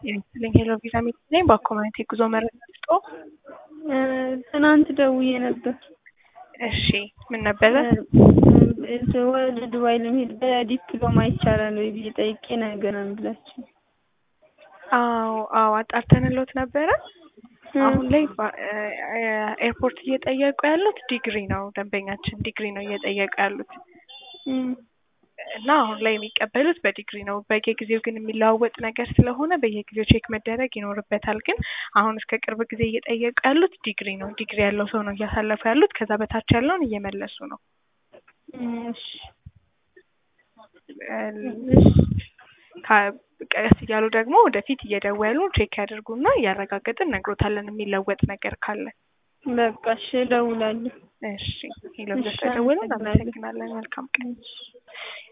የመሰለኝ ሄሎ ቪዛ ሚት ነኝ። በኮሚኒቲ ጉዞ መረጃ ስጦ ትናንት ደውዬ ነበር። እሺ ምን ነበረ? ወደ ዱባይ ለመሄድ በዲፕሎማ ይቻላል ወይ ብዬ ጠይቄ ነገረን ብላችሁ። አዎ አዎ አጣርተንሎት ነበረ። አሁን ላይ ኤርፖርት እየጠየቁ ያሉት ዲግሪ ነው። ደንበኛችን ዲግሪ ነው እየጠየቁ ያሉት እና አሁን ላይ የሚቀበሉት በዲግሪ ነው። በየጊዜው ግን የሚለዋወጥ ነገር ስለሆነ በየጊዜው ቼክ መደረግ ይኖርበታል። ግን አሁን እስከ ቅርብ ጊዜ እየጠየቁ ያሉት ዲግሪ ነው። ዲግሪ ያለው ሰው ነው እያሳለፉ ያሉት። ከዛ በታች ያለውን እየመለሱ ነው። ቀስ እያሉ ደግሞ ወደፊት እየደወሉ ቼክ ያደርጉና እያረጋገጥን ነግሮታለን የሚለወጥ ነገር ካለ። በቃ እሺ እደውላለሁ። እሺ ሄሎ ብለሽ ተደውለን። አመሰግናለን። መልካም ቀን።